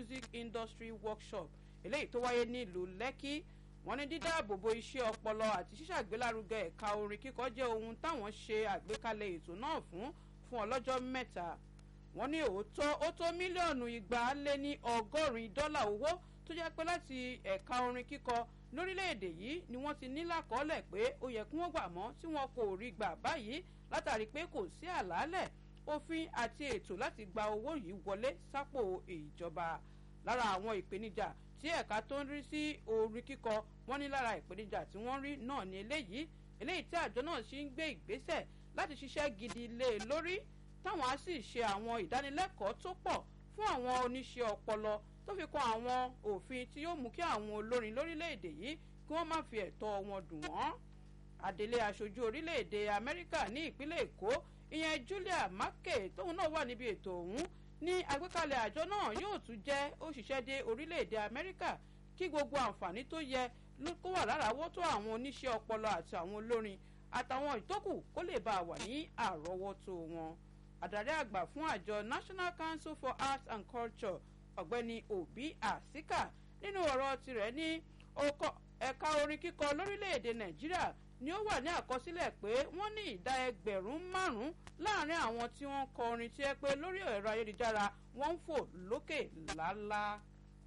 music industry workshop eléyìí tó wáyé nílùú lẹ́kì wọ́n ní dídáàbòbò iṣẹ́ ọpọlọ àti ṣíṣàgbélárugẹ ẹ̀ka orin kíkọ jẹ́ ohun táwọn ṣe àgbékalẹ̀ ètò náà fún fún ọlọ́jọ́ mẹ́ta wọ́n ní òótọ́ ó tó mílíọ̀nù igba lé ní ọgọ́rin dọ́là owó tó jẹ́ pé láti ẹ̀ka orin kíkọ lórílẹ̀‐èdè yìí ni wọ́n ti ní lákọọ́lẹ̀ pé ó yẹ kí wọ́n gbà mọ́ tí wọn kò rí gbà báyìí látàrí pé kò sí àlàálẹ̀ òfin àti ètò láti gba owó yìí wọlé sápò ìjọba lára àwọn ìpèníjà tí ẹ̀ka tó ń rí sí orin kíkọ wọ́n ní lára ìpèníjà tí wọ́n rí náà ní eléyìí eléyìí tí àjọ náà ṣì ń gbé ìgbésẹ̀ láti ṣiṣẹ́ gidi lé e lórí táwọn á sì ṣe àwọn ìdánilẹ́kọ̀ọ́ tó pọ̀ fún àwọn oníṣẹ́ ọpọlọ tó fi kan àwọn òfin tí yóò mú kí àwọn olórin lórílẹ̀‐èdè yìí kí wọ́n má fi ẹ̀tọ́ wọn dùn wọ́n. adelé aṣojú orílẹ̀‐èdè amẹ́ríkà ní ìpínlẹ̀ èkó ìyẹn julia marke tóun náà wà níbi ètò ọ̀hún ní àgbékalẹ̀ àjọ náà yóò tún jẹ́ òṣìṣẹ́ dé orílẹ̀‐èdè amẹ́ríkà kí gbogbo àǹfààní tó yẹ kó wà láràáwọ́tó àwọn oníṣẹ́ ọpọlọ àti àwọn olórin àtàwọn ìtókù kó lè bá a wà ní àrọ́wọ́tó wọn adarí àgbà fún àjọ national council for arts and culture ọ̀gbẹ́ni obi asika nínú ọ̀rọ̀ tirẹ̀ ní ẹ̀ka orin kíkọ lórílẹ̀‐èdè nàìjíríà ni ó wà ní àkọsílẹ̀ pé wọ́n ní ìdá ẹgbẹ̀rún márùn-ún láàrin àwọn tí wọ́n ń kọ orin tí ẹ pé lórí ẹ̀rọ ayélujára wọ́n ń fò lókè lálá.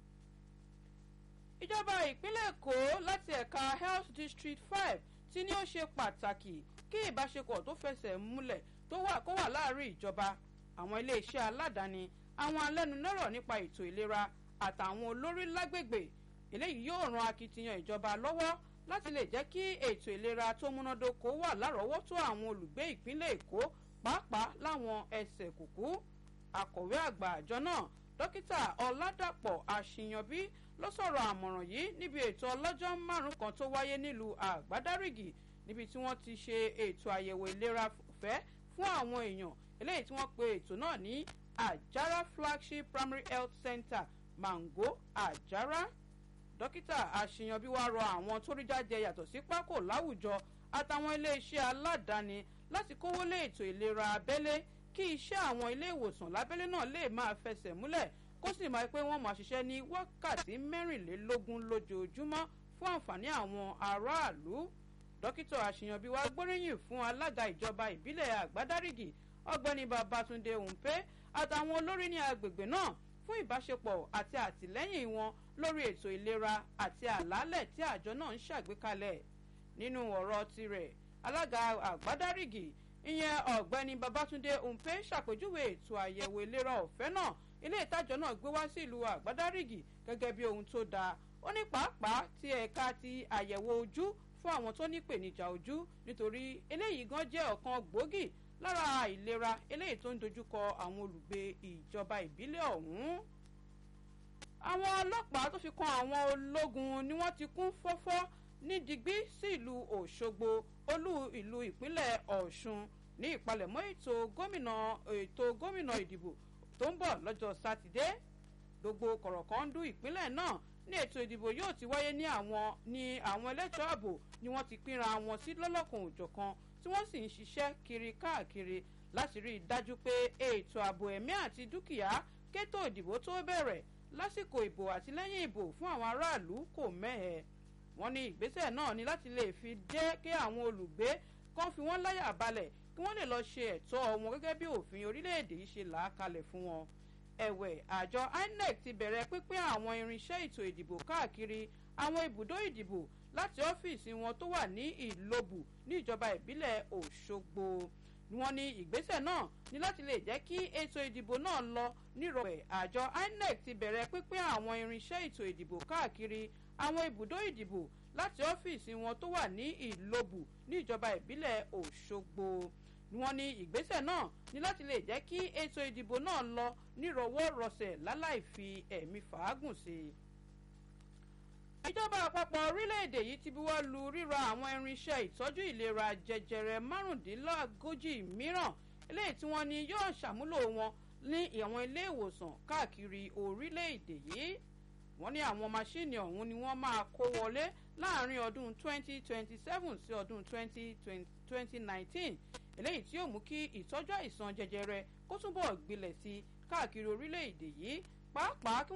ìjọba ìpínlẹ̀ èkó láti ẹ̀ka health district five ti ní ó ṣe pàtàkì kí ìbáṣepọ̀ tó fẹsẹ̀ múlẹ̀ tó wà kó wà láàrin ìjọba àwọn iléeṣẹ́ aládàáni àwọn alẹ́nulọ́rọ̀ nípa ètò ìlera àtàwọn olórí lágbègbè eléyìí yóò ran akitiyan ìjọba lọ́wọ́ láti lè jẹ́ kí ètò ìlera tó múnádóko wà lárọ̀ọ́wọ́tó àwọn olùgbé ìpínlẹ̀ èkó pàápàá láwọn ẹsẹ̀ kùkú akọ̀wé àgbà àjọ náà dókítà ọ̀làdàpọ̀ àṣìyànbí ló sọ̀rọ̀ àmọ̀ràn yìí níbi ètò ọlọ́jọ́ márùn kan tó wáyé nílùú àgbádárìgì níbi tí wọ́n ti ṣe ètò àyẹ̀wò ìlera fẹ́ fún àwọn èèyàn eléyìí tí wọ́n pe ètò náà ní àjàrà flagship primary health center mango àjàrà dókítà àṣeyànbí wa rọ àwọn tó rí jáde yàtọ̀ sí pákó láwùjọ àtàwọn iléeṣẹ́ aládàáni láti kówó lé ètò ìlera abẹ́lé kí iṣẹ́ àwọn ilé ìwòsàn lábẹ́lé náà lè máa fẹsẹ̀ múlẹ̀ kó sì máa pé wọ́n máa ṣiṣẹ́ ní wákàtí mẹ́rìnlélógún lójoojúmọ́ fún àǹfààní àwọn aráàlú dókítà àṣeyànbí wa gbóríyìn fún alága ìjọba ìbílẹ̀ àgbádárìgì ọgbẹ́ni babatunde òǹpé àtàwọn olórí ní agbègbè náà fún ìbáṣepọ̀ àti àtìlẹ́yìn wọn lórí ètò ìlera àti àlàálẹ̀ tí àjọ náà ń ṣàgbékalẹ̀ nínú ọ̀rọ̀ tirẹ̀ alága àgbádárìgì ìyẹn ọ̀gbẹ́ni babatunde òǹpé ṣàpèjúwe ètò àyẹ̀wò ìlera ọ̀fẹ́ náà ilé ìtajọ náà gbé wá sí ìlú àgbádárìgì gẹ́gẹ́ bí ohun tó dáa ó ní pàápàá ti ẹ̀ka ti àyẹ̀wò ojú fún àwọn tó ní ìpèníjà ojú nítorí eléyìí gan jẹ́ ọ̀kan gbòógì lára àìlera eléyìí tó ń dojúkọ àwọn olùgbé ìjọba ìbílẹ̀ ọ̀hún. àwọn ọlọ́pàá tó fi kan àwọn ológun ni wọ́n ti kún fọ́fọ́ ní digbí sí ìlú òṣogbo olú ìlú ìpínlẹ̀ ọ̀ṣun ní ìpalẹ̀mọ́ ètò gómìnà ètò gómìnà ìdìbò tó ń bọ̀ lọ́jọ́ sátidé gbogbo kọ̀rọ̀kọ́ndú ìpínlẹ̀ náà ní ètò ìdìbò yóò ti wáyé ní àwọn ní àwọn ẹlẹ́tọ́ ààbò ni wọ́n ti pínra wọn sí lọ́lọ́kan òjọ̀kan tí wọ́n sì ń ṣiṣẹ́ kiri káàkiri láti rí i dájú pé ètò ààbò ẹ̀mí àti dúkìá kétò ìdìbò tó bẹ̀rẹ̀ lásìkò ìbò àti lẹ́yìn ìbò fún àwọn aráàlú kò mẹ́hẹ̀. wọ́n ní ìgbésẹ̀ náà ni láti lè fi jẹ́ kí àwọn olùgbé kan fi wọ́n láyà balẹ̀ kí wọ́n lè lọ ṣe ẹ̀tọ́ wọn gẹ́gẹ́ bí òfin orílẹ̀-èdè yìí ṣe là á kalẹ̀ fún wọn. ẹ̀wẹ̀ àjọ inec ti bẹ̀rẹ̀ pínpín àwọn irinṣẹ́ ètò ìdìbò káàkiri àwọn ibùdó ìdìbò láti ọ́fíìsì wọn tó wà ní ìlobù ní ìjọba ìbílẹ̀ òṣogbo wọ́n ní ìgbésẹ̀ náà ní láti lè jẹ́ kí ètò ìdìbò náà lọ nírọ̀wẹ̀ àjọ inec ti bẹ̀rẹ̀ pínpín àwọn irinṣẹ́ ètò ìdìbò káàkiri àwọn ibùdó ìdìbò láti ọ́fíìsì wọn tó wà ní ìlobù ní ìjọba ìbílẹ̀ òṣogbo wọ́n ní ìgbésẹ̀ náà ní láti lè jẹ́ kí ètò ìdìbò náà lọ nírọ̀wọ́ rọsẹ̀ láláì fi ẹ̀mí fàágùn sí i ìjọba àpapọ̀ orílẹ̀-èdè yìí ti buwọ́ lu ríra àwọn irinṣẹ́ ìtọ́jú ìlera jẹjẹrẹ márùndínlógójì mìíràn eléyìí tí wọ́n ní yóò ṣàmúlò wọn ní àwọn ilé ìwòsàn káàkiri orílẹ̀-èdè yìí wọ́n ní àwọn máṣíìnì ọ̀hún ni wọ́n máa kó wọlé láàrin ọdún 2027 sí ọdún 2019 eléyìí tí yóò mú kí ìtọ́jú àìsàn jẹjẹrẹ kó túbọ̀ gbilẹ̀ sí káàkiri orílẹ̀-èdè yìí pàápàá kí